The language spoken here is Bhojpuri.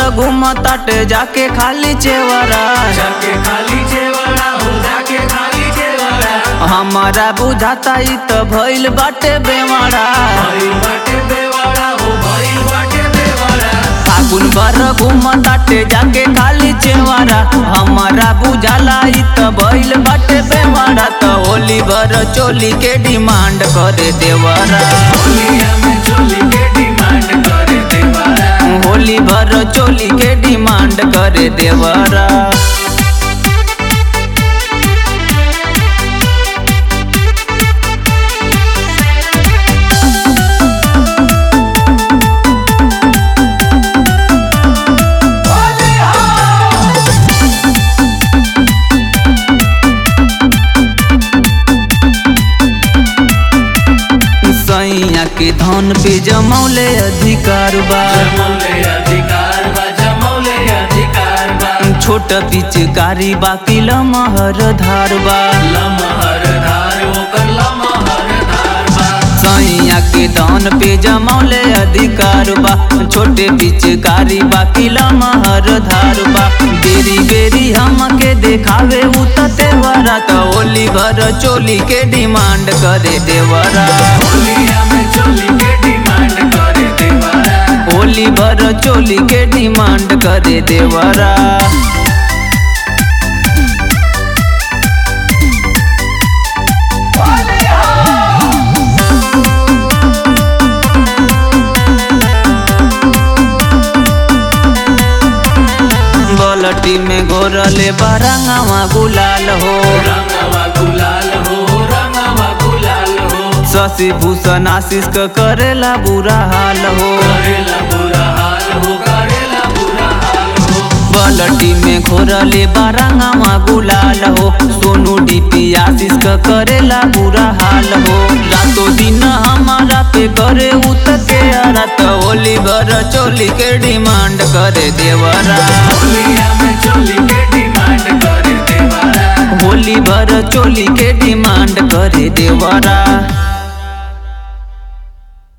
घूम ताटे जाके खाली चेवरा जाके खाली चेवड़ा हो जाके खाली चेवड़ा हमारा बुझाता ई त भइल बाटे बेमारा भइल बाटे बेवाड़ा हो भइल बाटे बेवाड़ा फागुन भर घूम ताटे जाके खाली चेवरा हमारा बुझाला ई त भइल बाटे बेमारा त होली भर चोली के डिमांड करे देवरा होलिया में चोली के डिमांड करे देवाड़ा होली भर चोली के डिमांड करे देवरा सैया के धन पे जमौले अधिकार बा जमौले अधिकार बा जमौले अधिकार बा छोट पिचकारी बाकी लमहर धार बा लमहर धार ओकर लमहर धार बा सैया के धन पे जमौले अधिकार बा छोटे पिचकारी बाकी लमहर धार बा बेरी बेरी हमके देखावे उ त देवरा त होली भर चोली के डिमांड करे देवरा होलिया में चोली के डिमांड करे देवाड़ा होली भर चोली के डिमांड करे देवरा बलटी में घोरले बरंगवा गुलाल हो रंगवा गुलाल हो रंगवा गुलाल हो शशि भूषण आशीष क करेला बुरा हाल हो करेला बुरा हाल हो करेला बुरा हाल हो बलटी में घोरले बरंगवा गुलाल हो सोनू डीपी आशीष क करेला बुरा हाल हो रातों दिन हमारा पे करे उत के रात होली भर चोली के डिमांड करे देवरा होलिया में चोली के डिमांड करे देवाड़ा होली भर चोली के डिमांड करे देवरा